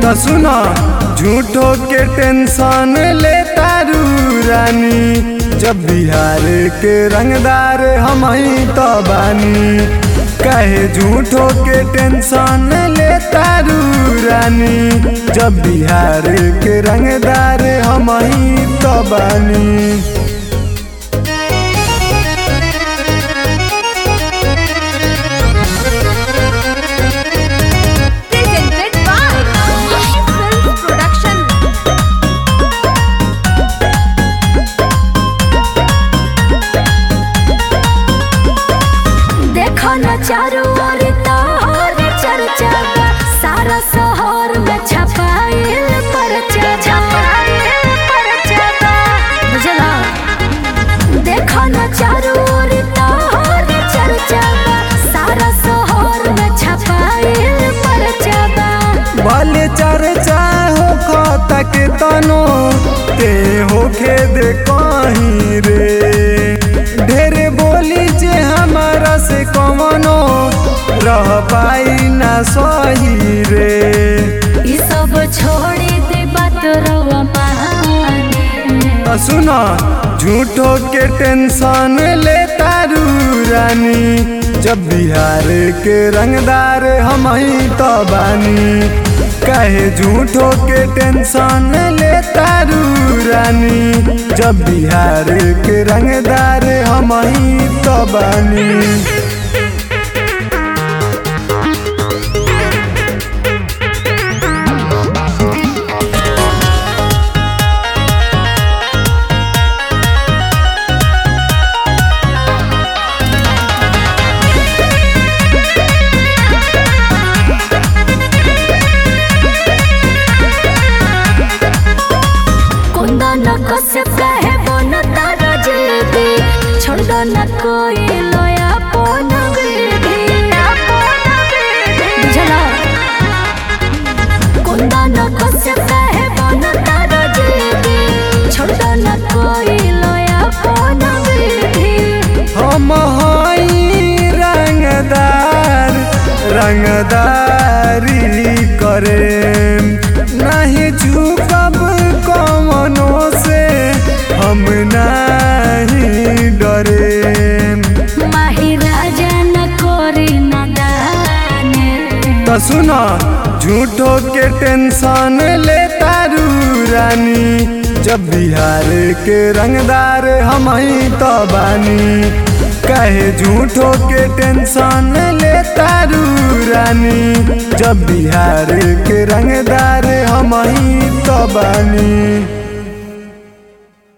तो सुनो झूठो के टेंशन ले तारू रानी जब बिहार के रंगदार हम ही तो बानी कहे झूठो के टेंशन ले तारू रानी जब बिहार के रंगदार हम ही तो बानी Presented by Mahi Film Production. देखो न चारों ओर तोहर चर्चा बा। सारा शहर में छपाइल परचा छपाइल परचा बा। बुझला देखो न चारों ओर तोहर चर्चा बा। सारा शहर में छपाइल परचा बा। भले चर्चा हो तक तनो ते होखे दे कहीं रे ढेर बोली जे हमारा से कमनो रह पाई ना सही रे ई सब छोड़ी दे बात रवा पानी तो सुनो झूठो के टेंशन ले तारू रानी जब बिहार के रंगदार हम ही तो बानी कहे झूठो के टेंशन ले तारू रानी जब बिहार के रंगदार हम ही तो बानी कुंदा न कसे कहे बन तारा जेबे छोड़ दो न कोई लोया पोन बेबे बुझला कुंदा न कसे कहे बन तारा जेबे छोड़ दो न कोई लोया पोन बेबे हम हई रंगदार रंगदारी करे नहीं झुकब कमनो से हम नहीं डरे माही राजा न कोरी न दाने तो सुनो झूठो के टेंशन ले तारू रानी जब बिहार के रंगदार हम ही तो बानी कहे झूठो के टेंशन ले तारू रानी जब बिहार के रंगदार हम ही तो बानी